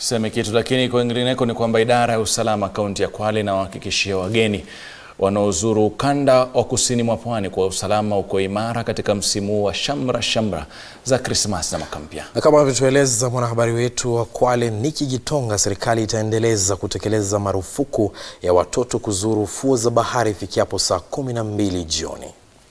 Seme kitu lakini kwingineko ni kwamba idara ya usalama kaunti ya Kwale inawahakikishia wageni wanaozuru ukanda wa kusini mwa pwani kwa usalama uko imara katika msimu wa shamra shamra za Krismasi na mwaka mpya. Na kama anavyotueleza mwanahabari wetu wa Kwale Niki Gitonga, serikali itaendeleza kutekeleza marufuku ya watoto kuzuru fuo za bahari ifikiapo saa kumi na mbili jioni.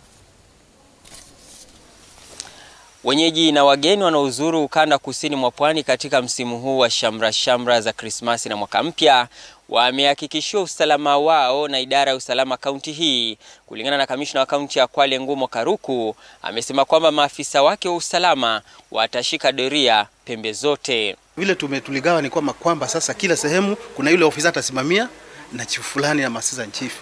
Wenyeji na wageni wanaozuru ukanda kusini mwa pwani katika msimu huu wa shamra shamra za Krismasi na mwaka mpya wamehakikishiwa usalama wao na idara ya usalama kaunti hii. Kulingana na kamishna wa kaunti ya Kwale Ngumo Karuku, amesema kwamba maafisa wake wa usalama watashika doria pembe zote. Vile tume tuligawa ni kwamba kwamba sasa kila sehemu kuna yule ofisa atasimamia na chifu fulani na assistant chief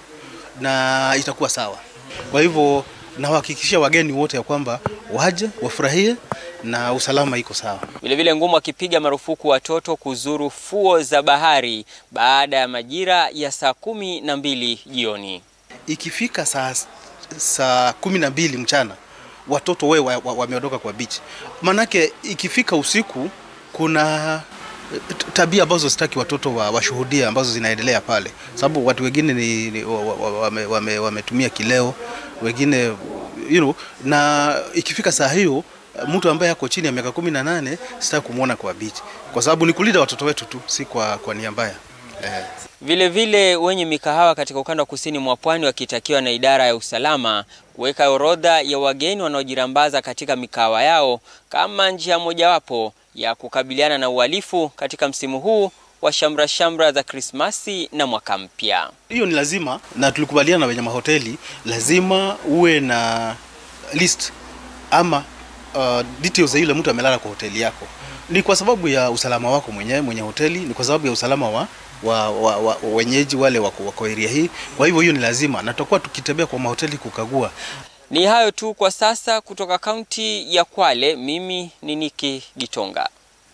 na itakuwa sawa. Kwa hivyo nawahakikishia wageni wote ya kwamba waje wafurahie na usalama iko sawa. Vilevile Ngumo akipiga marufuku watoto kuzuru fuo za bahari baada ya majira ya saa kumi na mbili jioni. Ikifika saa saa kumi na mbili mchana watoto we wameondoka wa, wa kwa beach, manake ikifika usiku kuna tabia ambazo sitaki watoto washuhudia wa ambazo zinaendelea pale, sababu watu wengine ni, ni wametumia wame, wame kileo wengine you know, na ikifika saa hiyo mtu ambaye ako chini ya miaka kumi na nane sitaki kumwona kwa beach, kwa sababu ni kulinda watoto wetu tu, si kwa, kwa nia mbaya eh. Vile vile wenye mikahawa katika ukanda wa kusini mwa pwani wakitakiwa na idara ya usalama kuweka orodha ya wageni wanaojirambaza katika mikahawa yao kama njia mojawapo ya kukabiliana na uhalifu katika msimu huu wa shamra shamra za Krismasi na mwaka mpya. Hiyo ni lazima, na tulikubaliana na wenye mahoteli, lazima uwe na list ama uh, details za yule mtu amelala kwa hoteli yako. Ni kwa sababu ya usalama wako mwenyewe mwenye hoteli, ni kwa sababu ya usalama wa wa, wa, wa wenyeji wale wako, wako area hii. Kwa hivyo hiyo ni lazima, na tutakuwa tukitembea kwa mahoteli kukagua. Ni hayo tu kwa sasa kutoka kaunti ya Kwale. Mimi ni Niki Gitonga.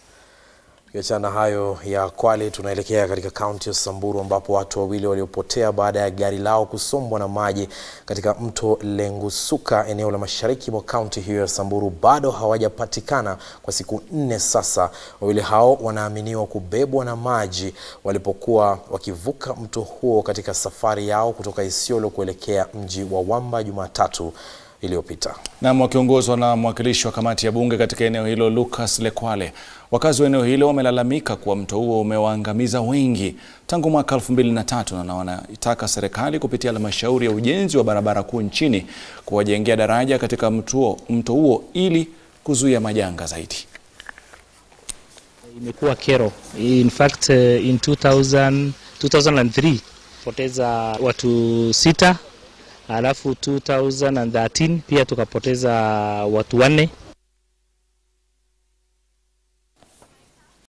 Tukiachana hayo ya Kwale, tunaelekea katika kaunti ya Samburu ambapo watu wawili waliopotea baada ya gari lao kusombwa na maji katika mto Lengusuka eneo la mashariki mwa kaunti hiyo ya Samburu bado hawajapatikana kwa siku nne sasa. Wawili hao wanaaminiwa kubebwa na maji walipokuwa wakivuka mto huo katika safari yao kutoka Isiolo kuelekea mji wa Wamba Jumatatu iliyopita. Nam wakiongozwa na mwakilishi wa kamati ya bunge katika eneo hilo Lucas Lekwale. Wakazi wa eneo hilo wamelalamika kuwa mto huo umewaangamiza wengi tangu mwaka 2003 na wanaitaka serikali kupitia halmashauri ya ujenzi wa barabara kuu nchini kuwajengea daraja katika mto, mto huo ili kuzuia majanga zaidi. Imekuwa kero. In fact, in 2000, 2003 poteza watu sita alafu 2013 pia tukapoteza watu wanne